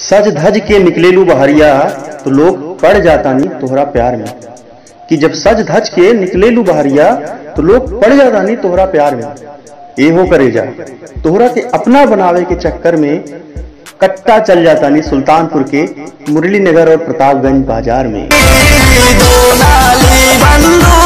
सज धज के निकलेलू बहरिया तो लोग पड़ जाता नी तोहरा प्यार में कि जब सज धज के निकलेलू बहरिया तो लोग पड़ जाता नी तोहरा प्यार में एहो करे जा तोहरा के अपना बनावे के चक्कर में कट्टा चल जाता नी सुल्तानपुर के मुरली नगर और प्रतापगंज बाजार में दो नाली बंधु